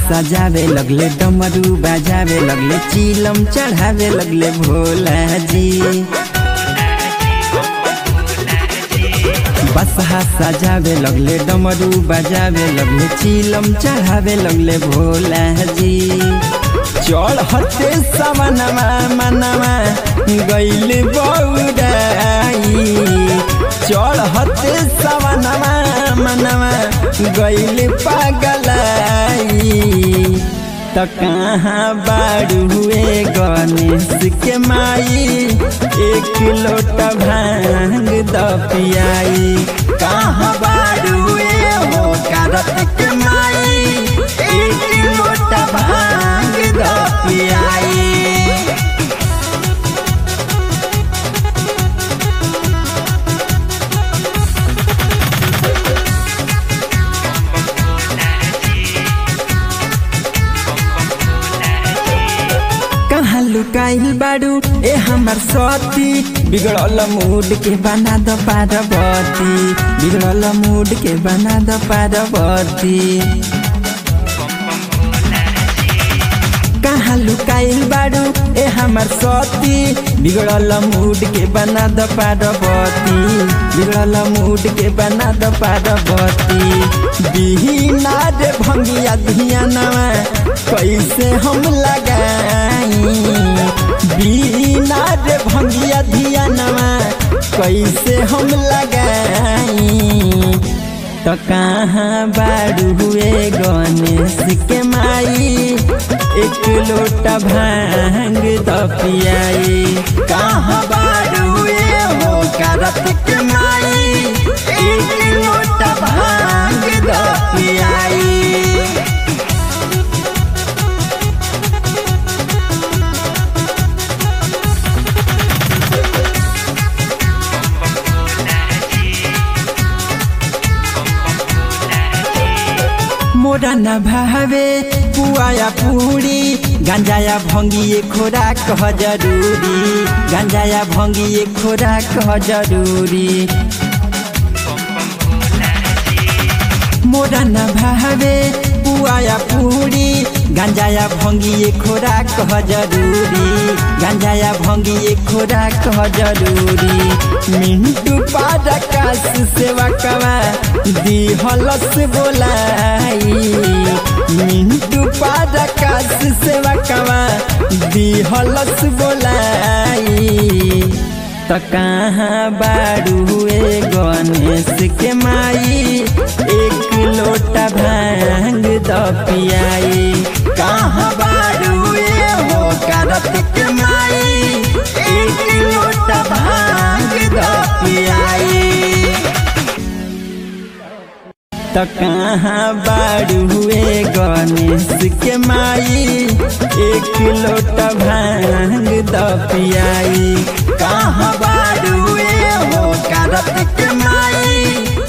सजावे लगले डमरू बजावे लगले चिलम चढ़ावे लगले भोला जी बसहा सजावे लगले डमरू बजावे लगले चिलम चढ़ावे लगले भोला जी चढ़ते सवनमा मनवा गैल बौराई चढ़ते सवनमा मनवा गैल पागलाई त कहाँ बाड़ू हुए गणेश के माई एक लोटा भांग द पियाई कहाँ बाड़ू हुए हो करत के माई एक लोटा भांग द पियाई कहाँ लुकाइल बाड़ू ए हमार सती बिगड़ल मूड के बना द पार्वती बिगड़ल मूड के बना द पार्वती कहाँ लुकाइल बाड़ू ए हमार सती बिगड़ल मूड के बना द पार्वती बिगड़ल मूड के बना द पार्वती बिहीना रे भंगिया धियानवा कैसे हम लगाई बिना रे भंगिया धियानवा कैसे हम लगाई तो कहाँ बाड़ू हुए गणेश के माई एक लोटा भांग द पियाई कहाँ बाड़ू हुए हो करत के माई एक लोटा भांग द पियाई मोरा न भावे पुआया पूरी गांजाया भंगिए खोराक कह जरूरी गांजाया भंगिए खोराक कह जरूरी मोरा न भावे पुआया पूरी गांजाया भंगिए खोराक कह जरूरी गांजाया भंगिए खोराक कह जरूरी मिंटू पारकाश सेवा कवा दी हलस बोलाई मिंटू पारकाश सेवा कवा दी हलस बोलाई त कहाँ बाड़ू हुए गणेश के माई एक लोटा भांग द पियाई कहाँ बाड़ू हुए हो करत के माई एक लोटा भांग द पियाई त कहाँ बाड़ू हुए गणेश के माई एक लोटा भांग द पियाई कहाँ बाड़ू हुए हो करत के माई